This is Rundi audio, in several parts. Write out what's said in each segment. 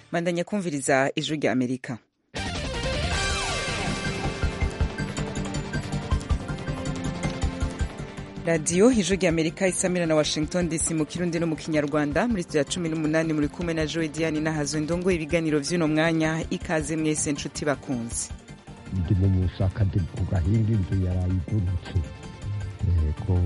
bandanya kumviriza ijwi rya amerika radiyo ijwi rya amerika isamira na washington dc mu kirundi no mu kinyarwanda muri studio ya cumi n'umunani muri kumwe na joe diane nahazo ndongo ibiganiro vy'uno mwanya ikaze mwese nshuti bakunzi ndi mu musaka ndi ku gahinga inzu yarayigurutse yego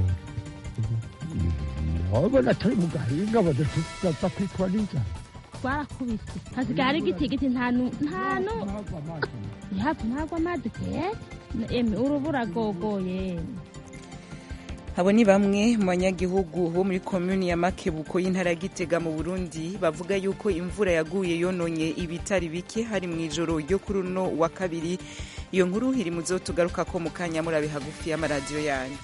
abona turi mu gahinga badatuza kwitwa n'inzara twarakubise hasigaye hari igitigiti ntanu ntanu hafi ntabwo amazi pe eme urubura gogoye abo ni bamwe mu banyagihugu bo muri komuni ya makebuko y'intara ya gitega mu burundi bavuga yuko imvura yaguye yononye ibitari bike hari mu ijoro ryo kuri uno wa kabiri iyo nkuru iri mu zo tugaruka ko mu kanya murabe hagufi y'amaradiyo yanyu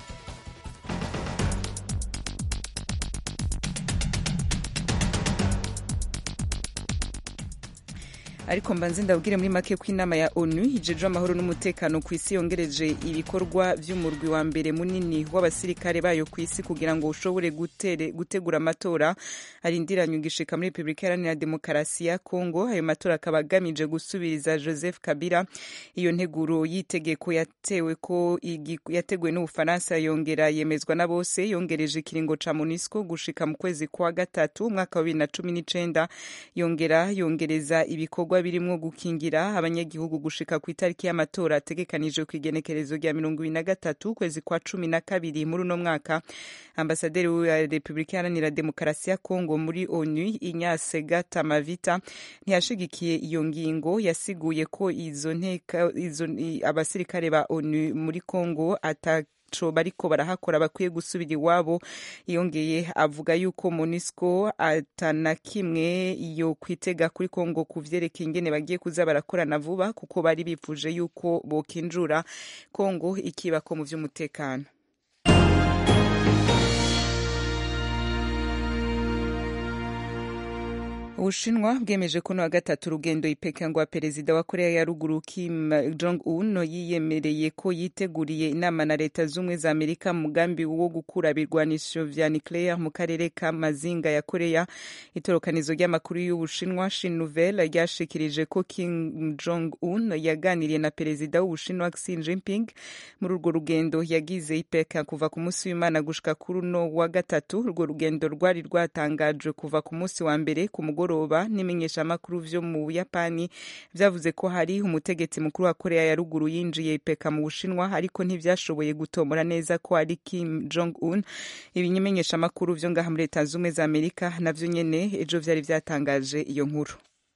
ariko mbanze ndabwire muri make ko inama ya onu ijejwe amahoro n'umutekano ku isi yongereje ibikorwa vy'umurwi wa mbere munini w'abasirikare bayo ku isi kugira ngo ushobore gutere, gutegura amatora arindiranye ugishika muri repubulika iharanira demokarasi ya kongo ayo matora akaba agamije gusubiriza joseph kabila iyo nteguro y'itegeko yatewe ko yateguwe n'ubufaransa yongera yemezwa na bose yongereje ikiringo ca monisco gushika mu kwezi kwa gatatu umwaka wa bibiri na cumi n'icenda yongera yongereza ibikorwa birimwo gukingira abanyagihugu gushika ku itariki y'amatora ategekanijwe ku igenekerezo rya mirongo ibiri na gatatu ukwezi kwa cumi na kabiri muri uno mwaka ambasaderi wa repubulika iharanira demokarasi ya kongo muri onu inyase gatamavita ntiyashigikiye iyo ngingo yasiguye ko izo nteka izo abasirikare ba onu muri kongo ata co bariko barahakora bakwiye gusubira iwabo yongeye avuga yuko monisco atana kimwe yo kwitega kuri kongo ku vyerekeye ingene bagiye kuza barakorana vuba kuko bari bifuje yuko bokinjura kongo ikibako mu vy'umutekano ubushinwa bwemeje kuno wa gatatu urugendo ipeka ngo perezida wa korea ya ruguru kim jong un yiyemereye ko yiteguriye inama na leta z'ubumwe za amerika mu mugambi wo gukura ibirwanisho vya nuclear mu karere ka mazinga ya korea itorokanizo ry'amakuru y'ubushinwa shin nouvelle ryashikirije ko kim jong un yaganiriye na perezida w'ubushinwa xi jinping muri urwo rugendo yagize ipeka kuva ku munsi w'imana gushika kuri uno wa gatatu urwo rugendo rwari rwatangajwe kuva ku munsi wa mbere ku mugoroba mugoroba n'imenyeshamakuru vyo mu buyapani vyavuze ko hari umutegetsi mukuru wa korea ya ruguru yinjiye ipeka mu bushinwa ariko ntivyashoboye gutomora neza ko ari kim jong un ibimenyeshamakuru vyo ngaha muri leta z'ubumwe za amerika navyo nyene ejo vyari vyatangaje iyo nkuru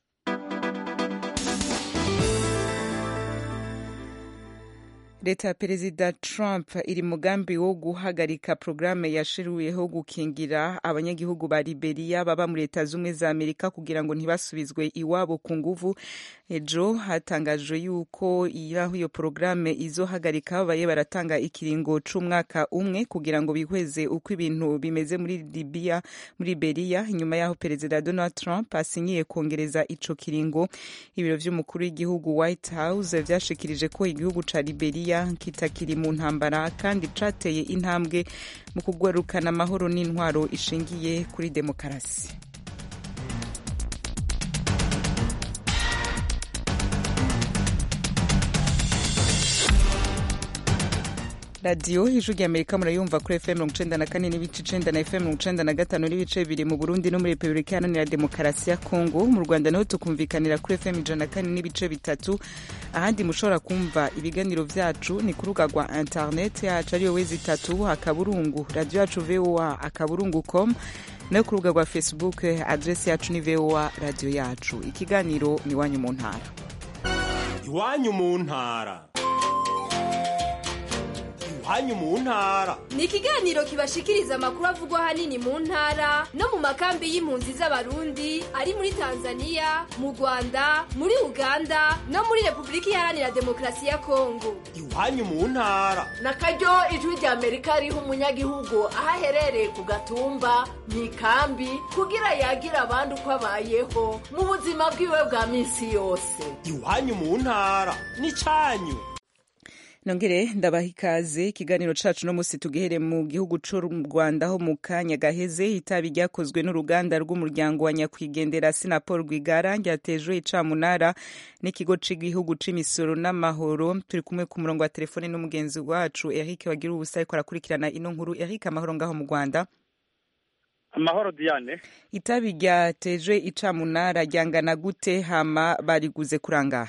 leta ya perezida trump iri mugambi wo guhagarika porogaramu yashiriweho gukingira abanyagihugu ba liberiya baba muri leta z'ubumwe za amerika kugira ngo ntibasubizwe iwabo ku nguvu ejo hatangajwe yuko iyo iyo porogaramu izohagarika babaye baratanga ikiringo c'umwaka umwe kugira ngo bihweze uko ibintu bimeze muri libiya muri liberiya inyuma y'aho perezida donald trump asinyiye kongereza ico kiringo ibiro vy'umukuru w'igihugu white house vyashikirije ko igihugu ca liberiya kitakiri mu ntambara kandi cateye intambwe mu kugarukana amahoro n'intwaro ishingiye kuri demokarasi radiyo ijwi rya amerika murayumva kuri fm mirongo icenda na kane n'ibice icenda na fm mirongo icenda na gatanu n'ibice bibiri mu burundi no muri repubulika iharanira demokarasi ya kongo mu rwanda naho tukumvikanira kuri fm ijana na kane n'ibice bitatu ahandi mushobora kumva ibiganiro vyacu ni ku rubuga rwa internet yacu ariyo wezi itatu akaburungu radiyo yacu voa akaburungu com nayo ku rubuga rwa facebook adresi yacu ni voa radiyo yacu ikiganiro ni iwanyu mu ntara iwanyu mu ntara iwanyu mu ntara ni ikiganiro kibashikiriza amakuru avugwa ahanini mu ntara no mu makambi y'impunzi z'abarundi ari muri tanzania mu rwanda muri uganda no muri repubulika iharanira demokarasi ya kongo iwanyu mu ntara na karyo ijwi rya amerika riha umunyagihugu aho aherereye ku gatumba mu ikambi kugira yagira abandi uko abayeho mu buzima bwiwe bwa minsi yose iwanyu mu ntara ni cyanyu nongere ndabaha ikaze ikiganiro cacu no musi tugihere mu gihugu c'u rwanda ho mu kanya gaheze itabi ryakozwe n'uruganda rw'umuryango wa nyakwigendera sinapol rwigara ryatejwe icamunara n'ikigo c'igihugu c'imisoro n'amahoro turi kumwe ku murongo wa telefone n'umugenzi wacu eric wagira ubusa ariko arakurikirana ino nkuru eric amahoro ngaho mu rwanda amahoro diane itabi ryatejwe icamunara ryangana gute hama bariguze kurangahe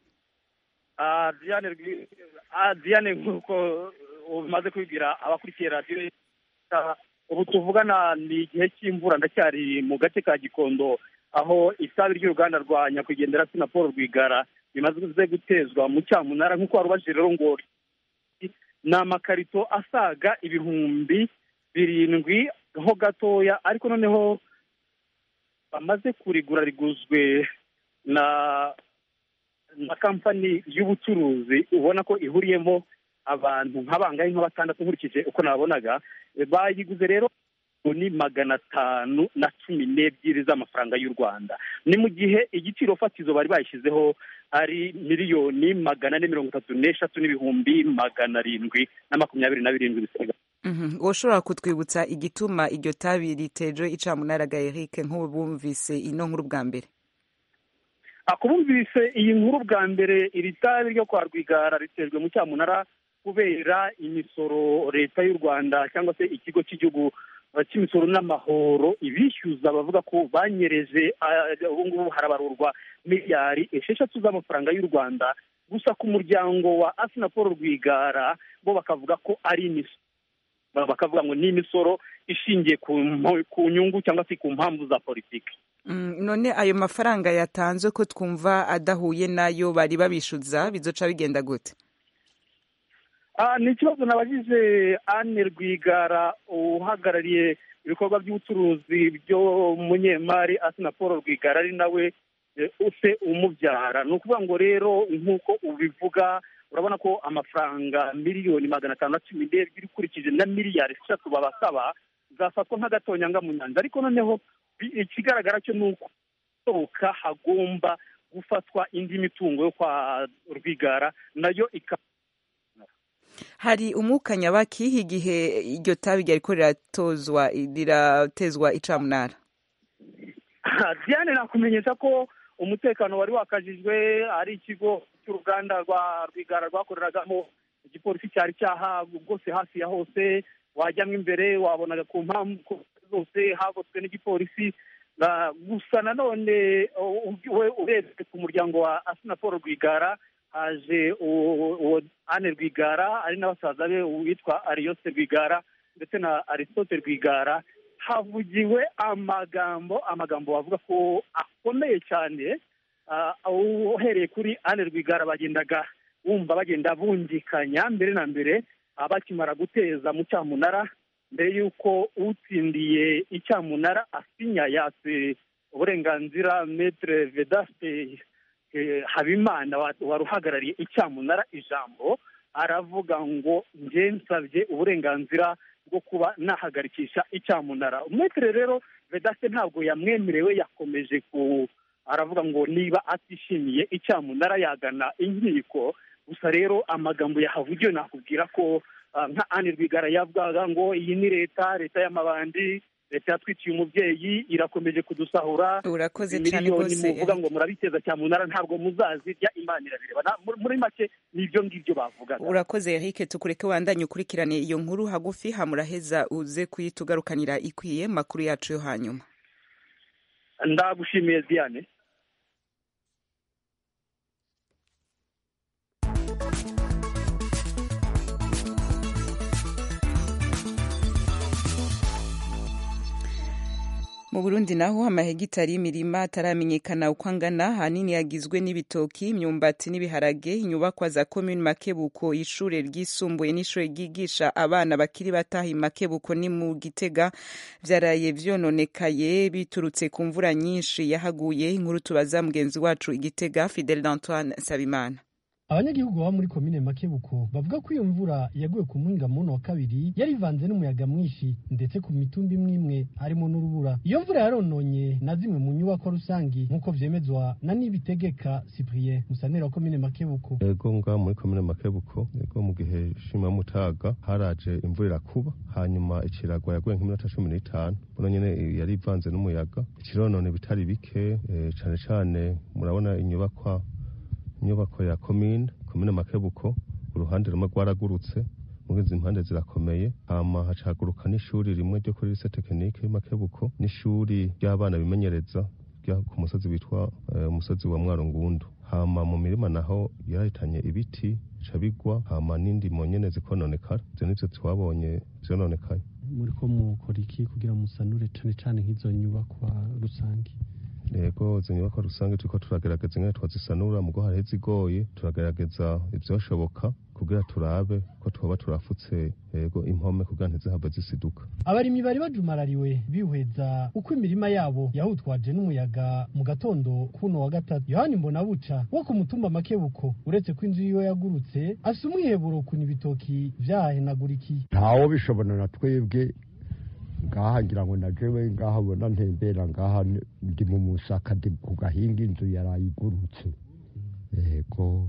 Ah, diane Rwi- ah, diane nk'uko umaze kubibwira abakurikiye radiyo ah, ubu tuvugana ni igihe cy'imvura ndacyari mu gace ka gikondo aho itabi ry'uruganda rwa nyakwigendera sinapolo rwigara rimaze gutezwa mu cyamunara nk'uko wari ubajije rero ngo ni amakarito asaga ibihumbi birindwi ho gatoya ariko noneho bamaze kurigura riguzwe na na kampani y'ubucuruzi ubona ko ihuriyemo abantu nk'abangahe nka batandatu nkurikije uko nabonaga E, bayiguze rero ni magana atanu na cumi n'ebyiri z'amafaranga y'u rwanda ni mu gihe igiciro fatizo bari bayishyizeho ari miliyoni magana ane mirongo itatu n'eshatu n'ibihumbi magana arindwi na makumyabiri na birindwi bisigaye Mhm. woshobora kutwibutsa igituma iryo tabi ritejwe icamunara ga eric nk'ubu bumvise ino nkuru bwa mbere akubumvise iyi nkuru bwa mbere iri tabi ryo kwa rwigara ritejwe mu cyamunara kubera imisoro leta y'u rwanda cyangwa se ikigo cy'igihugu eh, cy'imisoro n'amahoro ibishyuza bavuga ko banyereje ah, ubu ngubu harabarurwa miliyari esheshatu z'amafaranga y'u rwanda gusa ku muryango wa asina paul rwigara bo bakavuga ko ari imisoro Ba- bakavuga ngo ni imisoro ishingiye ku mpo- ku nyungu cyangwa se ku mpamvu za politiki Mm, none ayo mafaranga yatanzwe ko twumva adahuye nayo bari babishuza bizoca bigenda gute Ah, ni ikibazo nabajije Anne Rwigara uhagarariye ibikorwa by'ubucuruzi byo munyemari Asina Paul Rwigara ari nawe eh, use umubyara ni ukuvuga ngo rero nk'uko ubivuga urabona ko amafaranga miliyoni magana atanu na cumi n'ebyiri ukurikije na miliyari eshatu babasaba zafatwa nk'agatonyanga mu nyanja ariko noneho bi- ikigaragara cyo ni uko sohoka hagomba gufatwa indi mitungo yo kwa Rwigara nayo ikaba hari umwuka nyabaki igihe iryo tabi ryariko riratozwa riratezwa icamunara diane nakumenyesha ko umutekano wari wakajijwe ari ikigo cy'uruganda rwa rwigara rwakoreragamo igipolisi cyari cyaha rwose hafi ya hose wajyamo imbere wabonaga ku mpamvu zose hagotswe n'igipolisi Na- gusa nanone u- we urebye ku muryango wa asina paul rwigara haje uwo uwo ane rwigara ari na basaza be uwitwa ariyose rwigara ndetse na aristote rwigara havugiwe amagambo amagambo bavuga ko akomeye cyane ah, uhereye kuri ane rwigara bagendaga wumva bagenda bungikanya mbere na mbere ah, bakimara guteza mu cyamunara mbere y'uko utsindiye icyamunara asinya yatse uburenganzira metere vedaste eh, habimana wa- wari uhagarariye icyamunara ijambo aravuga ngo njye nsabye uburenganzira bwo kuba nahagarikisha icyamunara metere rero vedaste ntabwo yamwemerewe yakomeje ku aravuga ngo niba atishimiye icyamunara yagana inkiko gusa rero amagambo yahavugiwe nakubwira ko ah, nka Anne Rwigara yavugaga ngo iyi ni leta leta y'amabandi leta yatwikiye umubyeyi irakomeje kudusahura urakoze cyane miliyoni rwose muvuga ngo murabiteza cyamunara ntabwo muzazirya imana irabireba Na- muri- muri make ni ibyo ngibyo bavugaga urakoze eric tukureke wandanye ukurikirane iyo nkuru hagufi hamuraheza uze kuyitugarukanira ikwiye mu makuru yacu yo hanyuma ndagushimiye diane mu burundi naho amahegitari y'imirima ataramenyekana uko angana ahanini yagizwe n'ibitoki imyumbati n'ibiharage inyubakwa za komini makebuko ishure ryisumbuye n'ishure ryigisha abana bakiri bataha i makebuko ni mu gitega vyaraye vyononekaye biturutse ku mvura nyinshi yahaguye inkuru tubaza mugenzi wacu igitega fidel d'antoine sabimana abanyagihugu baba muri komine makebuko bavuga ko iyo mvura yaguye ku muhinga muno wa kabiri yari ivanze n'umuyaga mwinshi ndetse ku mitumba imwe imwe harimo n'urubura iyo mvura yarononye na zimwe mu nyubako rusangi nk'uko vyemezwa na nibitegeka cyprien musanera wa komine makebuko ego nga muri komine makebuko ego mu gihe shima mutaga haraje imvura irakuba hanyuma ikiragwa yaguye nk'iminota cumi n'itanu buno nyene yari ivanze n'umuyaga ikironone bitari bike eh, cane cane murabona inyubakwa inyubako ya komine komine makebuko uruhande rumwe rwaragurutse muri izi mpande zirakomeye hama hacaguruka n'ishuri rimwe ryo kuri lise tekinike makebuko n'ishuri ry'abana bimenyereza rya ku musozi witwa eh, umusozi wa mwarungundu hama mu mirima naho yarahitanye ibiti bica bigwa hama n'indimo nyene zikononekara ivyo nivyo twabonye vyononekaye muriko mukora iki kugira musanure cane cane nk'izo nyubakwa rusangi yego izo nyubakwa rusange turiko turagerageza ingene twazisanura mugo hariho izigoye turagerageza ivyoshoboka kugira turabe ko twoba turafutse yego impome kugira ntizihave zisiduka abarimyi bari bajumarariwe bihweza uko imirima yabo yahutwaje n'umuyaga mu gatondo kuno wa gatatu yohani mbonabuca wo ku mutumba makebuko uretse ko inzu yiwe yagurutse afise umwiheburo ukuntu ibitoki vyahenagurikiye ntawo bishobora na twebwe ngaha ngira ngo na jewe ngaha bona ntembera ngaha ndi mu musaka ndi ku gahinga inzu yarayigurutse yego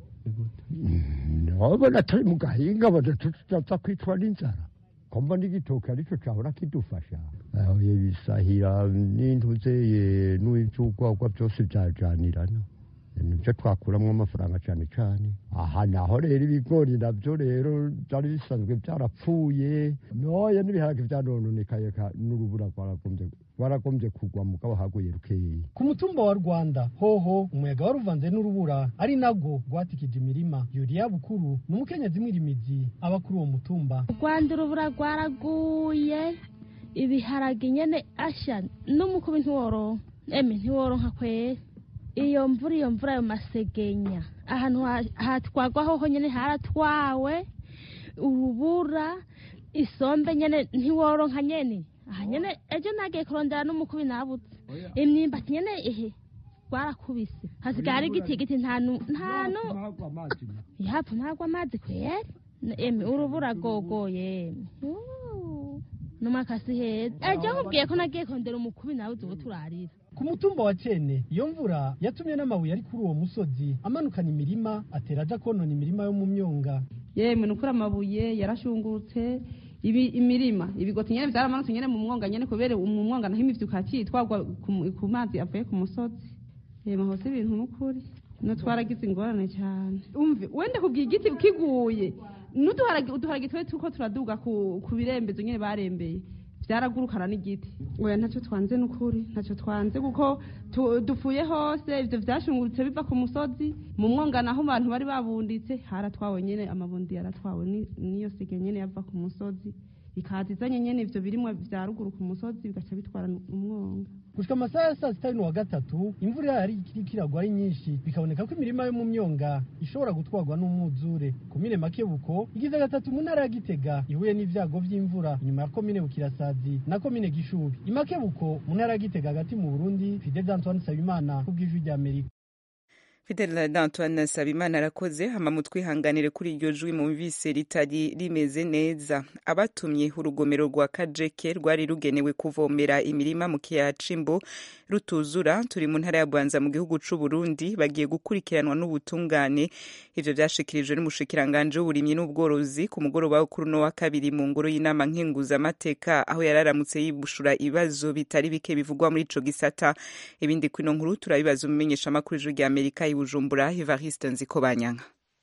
nobona turi mu gahinga badatuza kwicwa n'inzara komba n'igitoki arico cahora kidufasha aho bisahira n'intuzeye n'inzugwagwa byose vyajanirana nibyo twakuramwo amafaranga cyane cyane aha naho rero ibigori nabyo rero byari bisanzwe byarapfuye noye n'ibiharage byanononekaye n'urubura rwaragombye rwaragombye kugwa mugabo haguye rukeyi ku mutumba wa rwanda hoho umuyaga waruvanze n'urubura ari nabwo rwatikije imirima yuriya bukuru ni umukenyezi mwirimizi aba kuri uwo mutumba rwanda urubura rwaraguye ibiharage nyene asha n'umukubi ntiworonka eme ntiworonka kwera iyo mvura iyo mvura ayo masegenya ahantu hatwagwa hoho nyene haratwawe urubura isombe nyene ntiworonka nyene aha nyene ejo nagiye kurondera n'umukubi nabuze imyimbati nyene ehe rwarakubise hasigaye ari igitigiti ntanu ntanu yapfa ntagwa amazi kwera eme urubura gogoye n'umakasi heza ejo nkubwiye ko nagiye kurondera umukubi nabuze ubu turarira ku mutumba wa cene iyo mvura yatumye n'amabuye ari kuri uwo musozi amanukana imirima atera aja konona imirima yo mu myonga yemwe nukuri amabuye yarashungurutse ibi imirima ibigoti nyene vyaramanutse nyene mu mwonga nyene kubera mu mwonga naho imivyuka yacitwagwa ku mazi avuye ku musozi yemwe hose ibintu nukuri no twaragize ingorane cyane umve wende kubwiye igiti kiguye n'uduharage uduharage twe turiko turaduga ku, ku birembezo nyene barembeye byaragurukana n'igiti oya ntacyo twanze n'ukuri ntacyo twanze kuko dupfuye hose ibyo byashungurutse biva ku musozi mu mwonga naho abantu bari babunditse haratwawe nyine amabundi yaratwawe n'iyo sige nyine yava ku musozi ikaza izanye nyine ibyo birimwa bya ruguru ku musozi bigaca bitwara umwonga gushika amasaha ya saa sita wa gatatu imvura yari ikiriko iragwa ari nyinshi bikaboneka ko imirima yo mu myonga ishobora gutwarwa n'umwuzure komine makebuko igize gatatu mu ntara ya gitega ihuye n'ivyago vy'imvura inyuma ya komine bukirasazi na komine gishubi imakebuko mu ntara ya gitega hagati mu burundi fidel antoine nsabimana kubw'ijwi rya amerika Fidel d'Antoine Sabimana arakoze hama mutwihanganire kuri iryo jwi mumvise ritari rimeze neza abatumye urugomero rwa Kajeke rwari rugenewe kuvomera imirima mu kiyaya Cimbo rutuzura turi mu ntara ya Bwanza mu gihugu c'u Burundi bagiye gukurikiranwa n'ubutungane ivyo vyashikirijwe n'umushikiranganje w'uburimyi n'ubworozi ku mugoroba wo kuri no wa kabiri mu ngoro y'inama nkenguza amateka aho yararamutse yibushura ibibazo bitari bike bivugwa muri ico gisata ibindi kwino nkuru turabibaza umumenyesha makuru ijwi rya Amerika Bujumbura Evariste Nzikobanyanka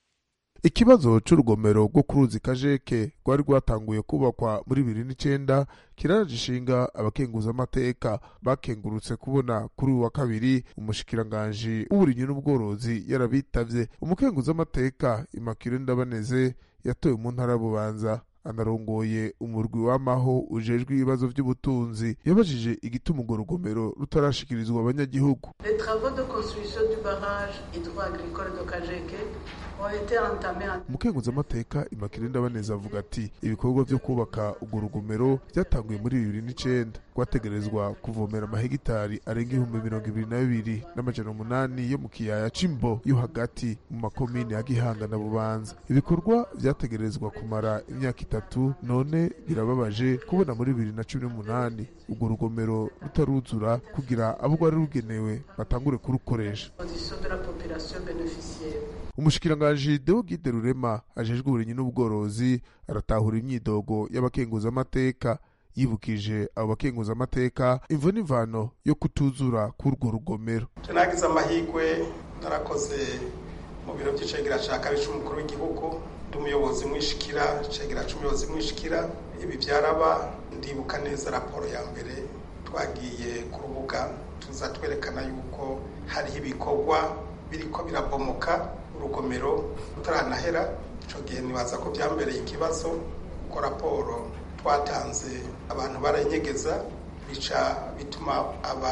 ikibazo c'urugomero rwo ku ruzi kajeke rwari rwatanguye kubakwa muri bibiri n'icenda kiraraje ishinga abakenguzamateka bakengurutse kubona kuri uyu wa kabiri umushikiranganji w'uburimyi n'ubworozi yarabitavye umukenguzamateka Immaculée Ndabaneze yatowe mu ntara ya Bubanza anarongoye umurwi w'amaho ujejwe ibibazo by'ubutunzi yabajije igituma urwo rugomero rutarashikirizwa abanyagihugu Les travaux de construction du barrage hydro-agricole de Kajeke ont été entamés en umukenguzamateka Immaculée Ndabaneze avuga ati ibikorwa vyo kubaka urwo rugomero byatanguye muri bibiri n'icenda rwategerezwa kuvomera amahegitari arenga ibihumbi mirongo ibiri na bibiri n'amajana umunani yo mu kiyaya c'imbo yo hagati mu makomine ya gihanga na bubanza ibikorwa vyategerezwa kumara imyaka itatu none birababaje kubona muri bibiri na cumi n'umunani urwo rugomero rutaruzura kugira abo rwari rugenewe batangure kurukoresha Position de la population bénéficiaire. umushikiranganji deogide rurema ajejwe uburimyi n'ubworozi aratahura imyidogo y'abakenguzamateka yibukije abo bakenguzamateka imvo n'imvano yo kutuzura k'urwo rugomero Je nagize amahirwe narakoze mu biro by'icegera ca kabiri c'umukuru w'igihugu ndi umuyobozi mwishikira icegera c'umuyobozi mwishikira ibi vyaraba ndibuka neza raporo ya mbere twagiye ku rubuga tuza twerekana yuko hariho ibikorwa biriko birabomoka urugomero rutaranahera ico gihe nibaza ko vyambereye ikibazo kuko raporo twatanze abantu barayinyegeza bica bituma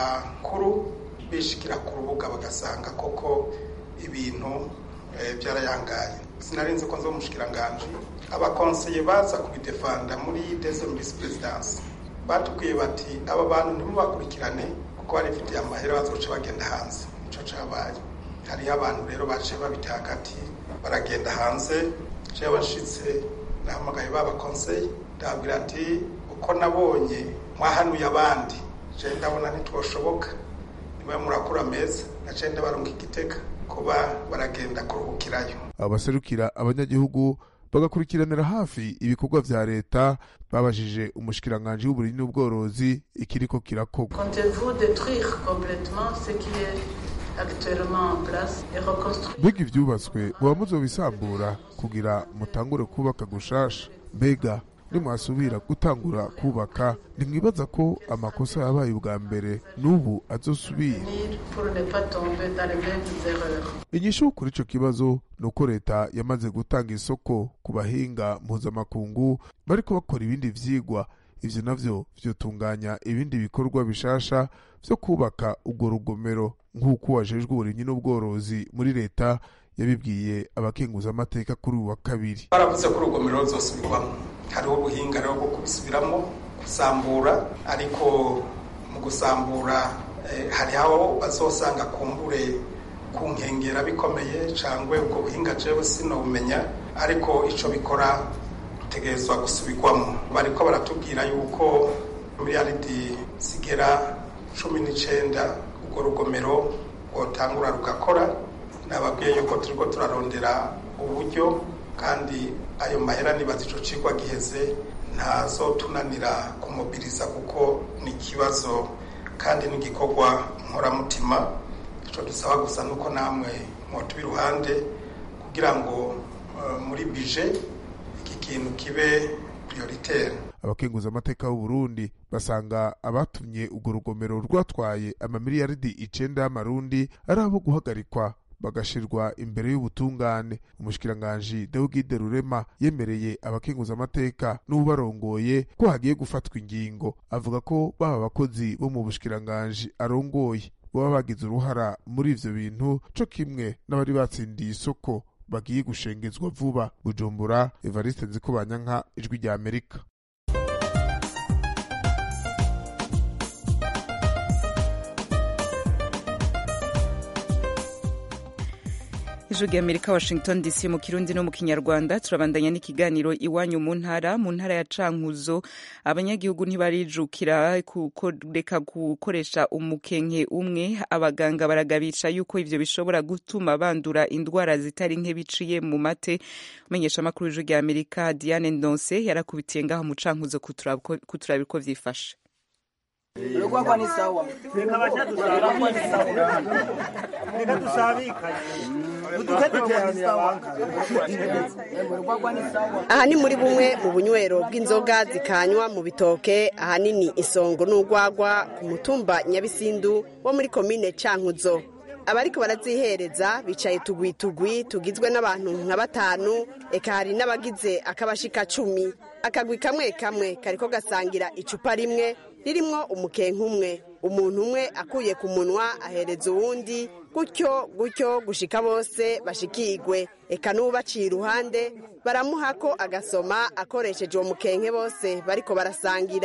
abakuru bishikira ku rubuga bagasanga koko ibintu eh, byarayangaye sinarinzi ko nzo mushikiranganje abakonseye baza kubidefanda muri deuxième vice présidence batubwiye bati aba bantu ntimubakurikirane kuko barifitiye amahera bazoca bagenda hanze nico cabaye hariho abantu rero baciye babita hagati baragenda hanze jewe nshitse nahamagaye baba konseye ndababwira ati uko nabonye mwahanuye abandi je ndabona ntitwoshoboka niba murakura meza naciye ndabarunga igitega kuba baragenda kuruhukirayo abo baserukira abanyagihugu bagakurikiranira hafi ibikorwa vya leta babajije umushikiranganji w'uburimyi n'ubworozi ikiriko kirakorwa Comptez-vous détruire complètement ce qui est actuellement en place et reconstruire mbega ivyubatswe muba muzobisambura kugira mutangure kubaka gushasha mbega nimwasubira gutangura kubaka ntimwibaza ko amakosa yabaye ubwa mbere n'ubu azosubira pour ne pas tomber dans les mêmes erreurs inyishu kuri ico kibazo ni uko leta yamaze gutanga isoko ku bahinga mpuzamakungu bariko bakora ibindi vyigwa ivyo navyo vyotunganya ibindi bikorwa bishasha vyo kubaka urwo rugomero nk'uko wajejwe uburimyi n'ubworozi muri leta yabibwiye abakenguzamateka kuri uyu wa kabiri baravuze ko urugomero ruzosubirwamo hariho ubuhinga rero bwo kubisubiramo gusambura ariko mu gusambura eh, hari aho bazosanga kumbure ku nkengera bikomeye cangwe ubwo buhinga jewe sinobumenya ariko ico bikora rutegerezwa gusubirwamo bariko baratubwira yuko miliyaridi zigera cumi n'icenda urwo rugomero rwotangura rugakora nababwiye yuko turiko turarondera uburyo kandi ayo mahera nibaza ico cigwa giheze ntazotunanira kumobiriza kuko ni ikibazo kandi n'igikorwa nkoramutima ico dusaba gusa nuko namwe mwotuba iruhande kugira ngo uh, muri bije iki kintu kibe prioritaire abakenguzamateka b'u Burundi basanga abatumye urwo rugomero rwatwaye amamiliyaridi icenda y'amarundi ari abo guhagarikwa bagashirwa imbere y'ubutungane umushikiranganji Deogide Rurema yemereye abakenguzamateka n'ubarongoye ko hagiye gufatwa ingingo avuga ko baba abakozi bo mu bushikiranganji arongoye baba bagize uruhara muri ivyo bintu co kimwe n'abari batsindiye isoko bagiye gushengezwa vuba bujumbura evariste nzikobanyanka ijwi rya amerika ijwi rya amerika washington dc mu kirundi no mu kinyarwanda turabandanya n'ikiganiro iwanyu mu ntara mu ntara ya cankuzo abanyagihugu ntibarijukira kureka gukoresha umukenke umwe abaganga baragabisha yuko ivyo bishobora gutuma bandura indwara zitari nke biciye mu mate umenyesha amakuru y'ijwi rya amerika diane ndonse yarakubitiye ngaho mu cankuzo kuturaba uko vyifashe urwagwa ni sawa reka baca dusabikanye reka dusabikanye uduke duteranira aha ni muri bumwe mu bunywero bw'inzoga zikanywa mu bitoke ahanini isongo n'urwagwa ku mutumba nyabisindu wo muri komine cankuzo abariko barazihereza bicaye tugwi tugwi tugizwe n'abantu nka batanu eka hari n'abagize akabashika cumi akagwi kamwe kamwe kariko gasangira icupa rimwe ririmwo umukenke umwe umuntu umwe akuye ku munwa ahereza uwundi gutyo gutyo gushika bose bashikigwe eka n'ubaciye iruhande baramuha ko agasoma akoresheje uwo mukenke bose bariko barasangira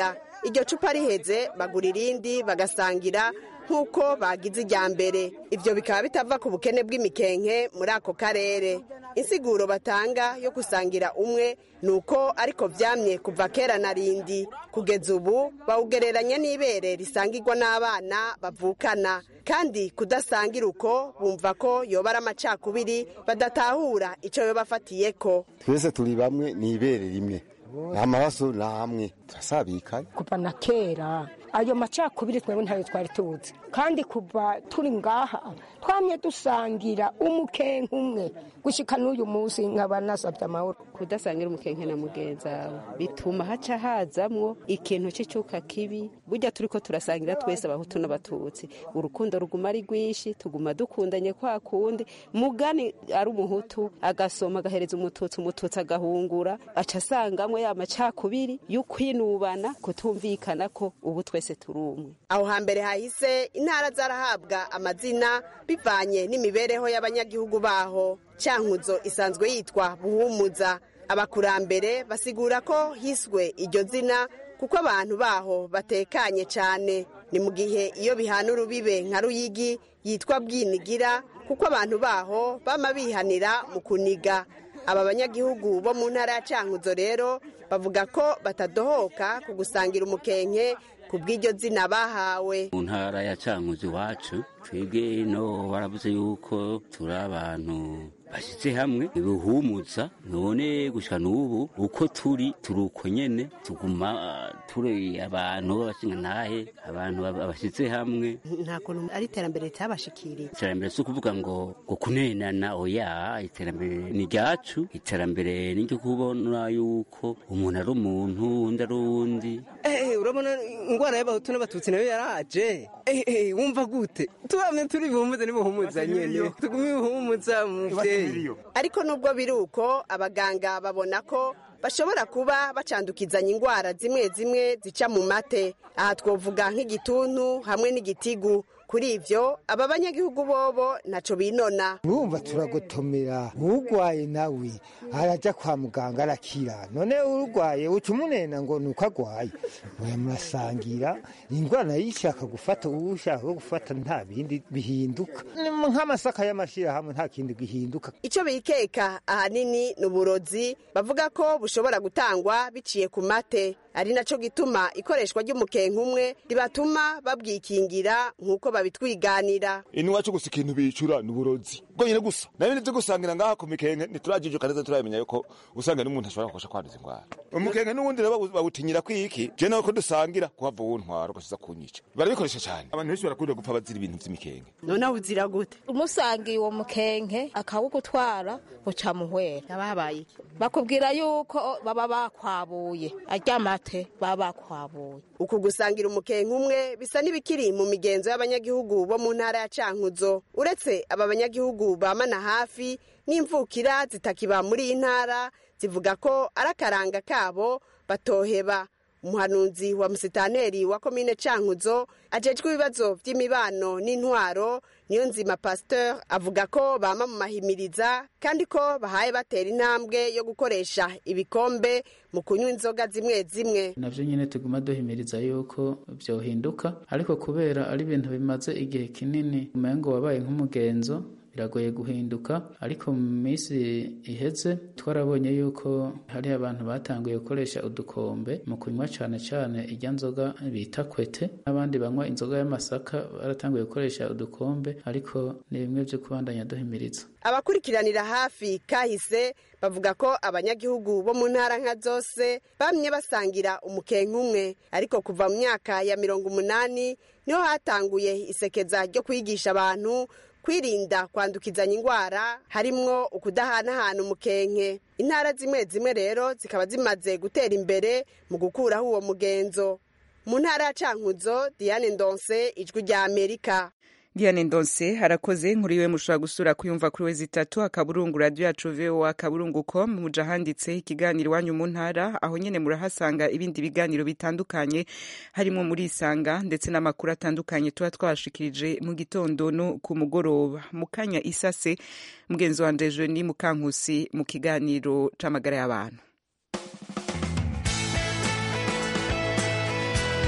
iryo cupa riheze bagura irindi bagasangira nk'uko bagize irya mbere ibyo bikaba bitava ku bukene bw'imikenke muri ako karere insiguro batanga yo gusangira umwe ni uko ariko byamye kuva kera na rindi kugeza ubu bawugereranya n'ibere risangirwa n'abana bavukana kandi kudasangira uko bumva ko yoba ari amacakubiri badatahura icyo yoba afatiye ko twese turi bamwe ni ibere rimwe amaraso ni amwe turasabikanye kuva na kera ayo macakubiri twebwe ntayo twari tuzi kandi kuva turi ngaha twamye dusangira umukenke umwe gushyika n'uyu munsi nkaba nasabye amahoro kudasangira umukenke na mugenzi wawe bituma haca hazamwo ikintu cy'icyuka kibi burya turi ko turasangira twese abahutu n'abatutsi urukundo ruguma ari rwinshi tuguma dukundanye kwa kundi mugani ari umuhutu agasoma agahereza umututsi umututsi agahungura aca asangamwe ya macakubiri y'ukwinubana kutumvikana ko ubu twese turi umwe aho hambere hahise intara zarahabwa amazina bivanye n'imibereho y'abanyagihugu baho cyankuzo isanzwe yitwa buhumuza abakurambere basigura ko hiswe iryo zina kuko abantu baho batekanye cyane ni mu gihe iyo bihana urubibe nka ruyigi yitwa bwinigira kuko abantu baho bama bihanira mu kuniga aba banyagihugu bo mu ntara ya cyankuzo rero bavuga ko batadohoka ku gusangira umukenke ku bw'iryo zina bahawe mu ntara ya cankuzo iwacu twebwe no baravuze yuko turi abantu bashyize hamwe bibuhumuza none gushika n'ubu uko turi turi uko nyene tuguma turi abantu b'abashinga ntahe abantu bashyize hamwe nta kuntu ari iterambere ritabashikiriye iterambere si ukuvuga ngo ngo kunenana oya iterambere ni ryacu iterambere ni ryo kubona yuko umuntu ari umuntu undi ari uwundi urabona indwara y'abahutu n'abatutsi nayo yaraje wumva gute tubamye turi buhumuza n'ibuhumuza nyene tugume buhumuza muvyeyi ariko nubwo biri uko abaganga babona ko bashobora kuba bacandukizanya indwara zimwe zimwe zica mu mate aha twovuga nk'igituntu hamwe n'igitigu kuri ibyo aba banyagihugu bobo ntaco binona urumva turagotomera urwaye nawe araja kwa muganga arakira none urwaye uca umunena ngo ni uko agwaye oya murasangira indwara nayo ishaka gufata uwo ushaka gufata nta bindi bihinduka nk'amasaka y'amashirahamwe nta kindi gihinduka icyo bikeka ahanini ni uburozi bavuga ko bushobora gutangwa biciye ku mate ari naco gituma ikoreshwa ry'umukenke umwe ribatuma babwikingira nk'uko babitwiganira ino iwacu gusa ikintu bicura ni uburozi bwonyine gusa na bindi byo gusangira ngaha ku mikenke ntiturajijuka neza turabimenya yuko usanga n'umuntu ashobora gukosha kwanduza indwara umukenke n'ubundi rero bawutinyira kwiki je nawe ko dusangira kuhava uwuntwara ugashiza kunyica barabikoresha cyane abantu benshi barakunda gupfa bazira ibintu vy'imikenke noneho uzira gute umusangiye uwo mukenke akawugutwara uca muhwera yabahabaye iki bakubwira yuko baba bakwabuye arya mate baba bakwabuye uku gusangira umukenke umwe bisa n'ibikiri mu migenzo y'abanyagihugu bo mu ntara ya cankuzo uretse aba banyagihugu bamana hafi n'imvukira zitakiba muri iyi ntara zivuga ko ari akaranga kabo batoheba umuhanuzi wa musitaneri wa komine cankuzo ajejwe ibibazo vy'imibano n'intwaro niyo nzima pasteur avuga ko bama mu mahimiriza kandi ko bahaye batera intambwe yo gukoresha ibikombe mu kunywa inzoga zimwe zimwe navyo nyene tuguma duhimiriza yuko vyohinduka ariko kubera ari ibintu bimaze igihe kinini umengo wabaye nk'umugenzo biragoye guhinduka ariko mu minsi iheze twarabonye yuko hari abantu batanguye gukoresha udukombe mu kunywa cyane cyane ijya nzoga bita kwete n'abandi banywa inzoga y'amasaka baratanguye gukoresha udukombe ariko ni bimwe byo kubandanya duhimiriza abakurikiranira hafi kahise bavuga ko abanyagihugu bo mu ntara nka zose bamye basangira umukenke umwe ariko kuva mu myaka ya mirongo umunani niho hatanguye isekeza ryo kwigisha abantu kwirinda kwandukizanya indwara harimwo ukudahanahana umukenke intara zimwe zimwe rero zikaba zimaze gutera imbere mu gukuraho uwo mugenzo mu ntara ya cankuzo diane ndonse ijwi rya amerika Diane Ndonse harakoze nkuru iwe mushobora gusura kuyumva kuri we zitatu akaburungu radio yacu VOA akaburungu com muja handitse ikiganiro iwanyu mu ntara aho nyene murahasanga ibindi biganiro bitandukanye harimo muri isanga ndetse n'amakuru atandukanye tuba twabashikirije mu gitondo no ku mugoroba mu kanya isase mugenzi wanje Jeni Mukankusi mu kiganiro c'amagara y'abantu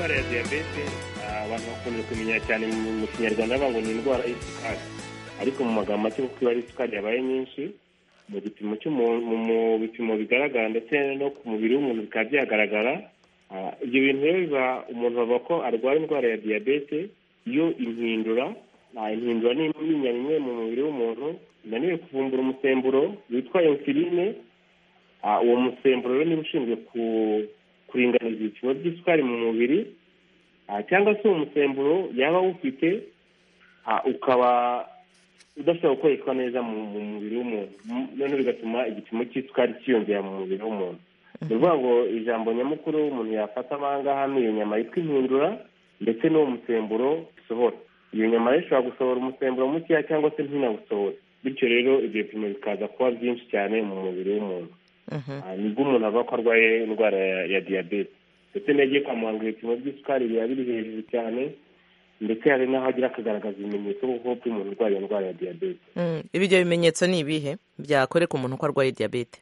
indwara ya diyabete ah, abantu bakunze kumenya cyane mu mu kinyarwanda bavuga ngo ni indwara y'isukari ariko mu magambo make kuko iyo ari isukari yabaye nyinshi mu gipimo cy'umuntu mu mu bipimo bigaragara ndetse no ku mubiri w'umuntu bikaba byagaragara Ah, ibyo bintu rero biba umuntu bavuga ko arwara indwara ya diyabete iyo impindura ah, impindura ni imyinya imwe mu mubiri w'umuntu inaniwe kuvumbura umusemburo witwa insuline Ah, uwo musemburo rero niba ushinzwe ku- kuringaniza ibipimo by'isukari mu mubiri ah, cyangwa se uwo musemburo yaba awufite ah, ukaba udashobora gukoreshwa neza mu mu mubiri w'umuntu M- noneho bigatuma igipimo cy'isukari cyiyongera mu mubiri w'umuntu ni ukuvuga ngo ijambo nyamukuru umuntu yafata ahangaha ni iyo nyama yitwa impindura ndetse n'uwo musemburo usohora iyo nyama rero ishobora gusohora umusemburo mukeya cyangwa se ntinawusohore bityo rero ibyo bipimo bikaza kuba byinshi cyane mu mubiri w'umuntu Ah, nibwo umuntu avuga ko arwaye indwara ya- ya diyabete ndetse n'iyo agiye kwa muganga ibipimo by'isukari biba biri hejuru cyane ndetse hari n'aho agira akagaragaza ibimenyetso kuko by'umuntu urwaye iyo ndwara ya diyabete Mm, ibyo bimenyetso ni ibihe byakwereka umuntu ko arwaye diyabete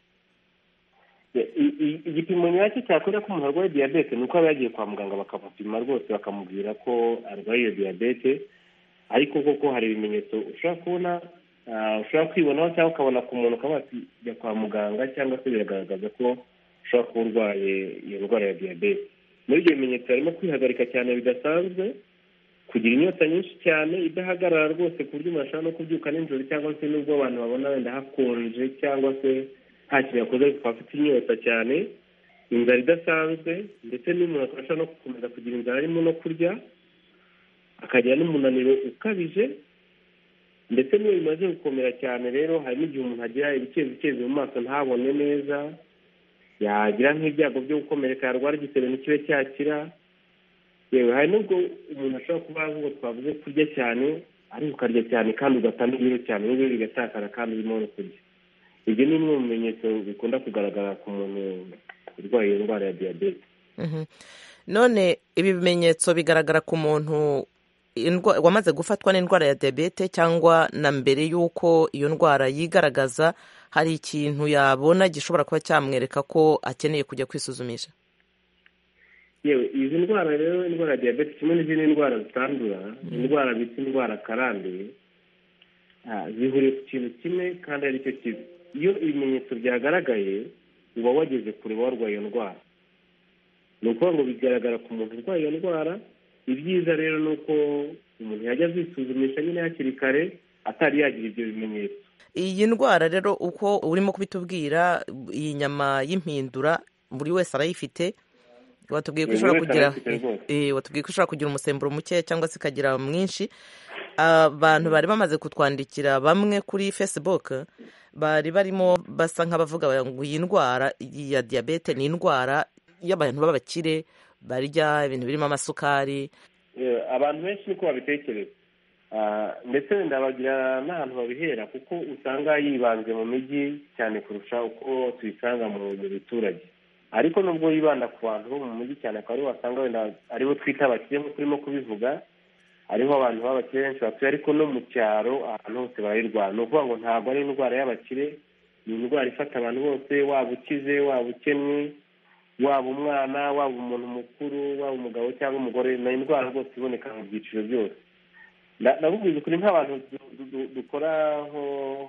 I- i- igipimo nyacyo cyakwereka ko umuntu arwaye diyabete ni uko aba yagiye kwa muganga bakamupima rwose bakamubwira ko arwaye iyo diyabete ariko koko hari ibimenyetso ushobora kubona ah, ushobora kwibonaho cyangwa ukabona ku muntu ukaba wati jya kwa muganga cyangwa se biragaragaza ko ushobora kuba urwaye iyo ndwara ya diyabete muri ibyo bimenyetso harimo kwihagarika cyane bidasanzwe kugira inyota nyinshi cyane idahagarara rwose ku buryo umuntu ashobora no kubyuka nijoro cyangwa se n'ubwo abantu babona wenda hakonje cyangwa se nta kintu yakoze ariko akaba afite inyota cyane inzara idasanzwe ndetse n'umuntu akaba ashobora no gukomeza kugira inzara arimo no kurya akagira n'umunaniro ukabije ndetse n'iyo bimaze gukomera cyane rero hari n'igihe umuntu agira ibicezi mu maso ntabone neza yagira nk'ibyago byo gukomereka yarwara igisebe ntikibe cyakira yewe hari n'ubwo umuntu ashobora kuba nk'uko twavuze kurya cyane ariko ukarya cyane kandi ugatanga ibiro cyane n'ibiro bigatakara kandi urimo no kurya ibyo ni bimwe mu bimenyetso bikunda kugaragara ku muntu urwaye iyo ndwara ya diyabete Mhm. none ibi bimenyetso bigaragara ku muntu indwa- wamaze gufatwa n'indwara ya diyabete cyangwa na mbere y'uko iyo ndwara yigaragaza hari ikintu yabona gishobora kuba cyamwereka ko akeneye kujya kwisuzumisha yewe izi ndwara rero indwara ya diyabete kimwe n'izindi ndwara zitandura indwara bita indwara karande ah, zihuriye ku kintu kimwe kandi ari cyo kibi iyo ibimenyetso byagaragaye uba wageze kure warwaye iyo ndwara ni ukuvuga ngo bigaragara ku muntu urwaye iyo ndwara ibyiza rero ni uko umuntu yajya azisuzumisha nyine hakiri kare atari yagira ibyo bimenyetso iyi ndwara rero uko urimo kubitubwira iyi nyama y'impindura buri wese arayifite watubwiye ko Buri ishobora wese kugira arayifite rwose. eh, watubwiye ko ishobora kugira umusemburo muke cyangwa se ikagira mwinshi abantu bari bamaze kutwandikira bamwe kuri facebook bari barimo basa nk'abavuga ngo iyi ndwara ya diyabete ni indwara y'abantu b'abakire barya ibintu birimo amasukari Eh, abantu benshi niko babitekereza Ah, ndetse wenda bagira n'ahantu babihera kuko usanga yibanze mu mijyi cyane kurusha uko tuyisanga mu mu biturage ariko nubwo yibanda ku bantu bo mu mujyi cyane akaba aribo wasanga wenda aribo twita abakire nk'uko urimo kubivuga hariho abantu b'abakire benshi batuye ariko no mu cyaro ahantu hose barayirwara ni ukuvuga ngo ntabwo ari indwara y'abakire ni indwara ifata abantu bose waba ukize waba ukennye waba umwana waba umuntu mukuru waba umugabo cyangwa umugore ni indwara rwose iboneka mu byiciro byose Na- nakubwiza ukuri nk'abantu du- du- du- dukora nko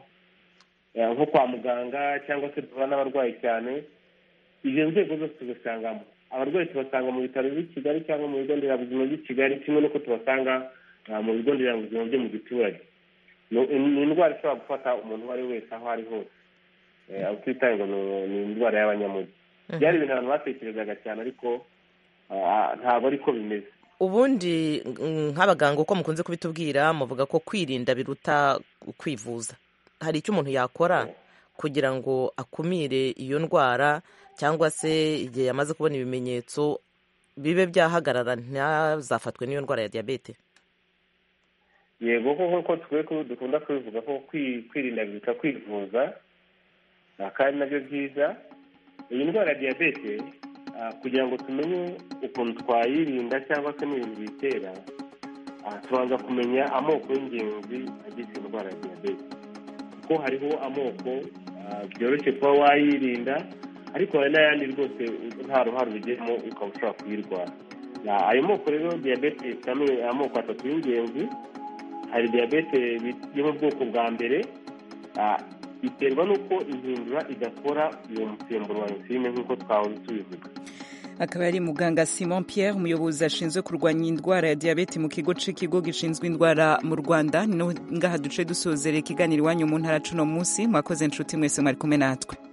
eh, nko kwa muganga cyangwa se duhura n'abarwayi cyane izo nzego zose tuzisangamo abarwayi tubasanga mu bitaro by'i kigali cyangwa mu bigo nderabuzima by'i kigali kimwe n'uko tubasanga ah, mu bigo nderabuzima byo mu giturage Ni- ni indwara ishobora gufata umuntu uwo ari we wese aho ari hose Eh, aho twitaye ngo ni- ni indwara y'abanyamujyi byari ibintu abantu batekerezaga cyane ariko ah, ntabwo ariko bimeze ubundi mm, nk'abaganga uko mukunze kubitubwira muvuga ko kwirinda biruta kwivuza hari icyo umuntu yakora kugira ngo akumire iyo ndwara cyangwa se igihe yamaze kubona ibimenyetso bibe byahagarara ntazafatwe n'iyo ndwara ya diyabete yego koko ko twe dukunda kubivuga ko kwi- kwirinda biruta kwivuza ah, kandi nabyo byiza iyi ndwara ya diyabete ah, kugira ngo tumenye ukuntu twayirinda cyangwa se n'ibintu biyitera ah, tubanza kumenya amoko y'ingenzi agize iyo ndwara ya diyabete kuko hariho amoko ah, byoroshye kuba wayirinda ariko hari n'ayandi rwose nta ruhare ubigiramo ukaba ushobora kuyirwara Ah, ayo moko rero diyabete ifite ame- amoko atatu y'ingenzi hari diyabete bi- yo mu bwoko bwa mbere ah, iterwa n'uko ihindura idakora uwo musemburo wa insuline nk'uko twahoze tubivuga akaba ari muganga simon pierre umuyobozi ashinzwe kurwanya indwara ya diyabete mu kigo c'ikigo gishinzwe indwara mu rwanda ni no ngaha duce dusozera ikiganiro iwanyu mu ntara cuno munsi mwakoze inshuti mwese mwari kumwe natwe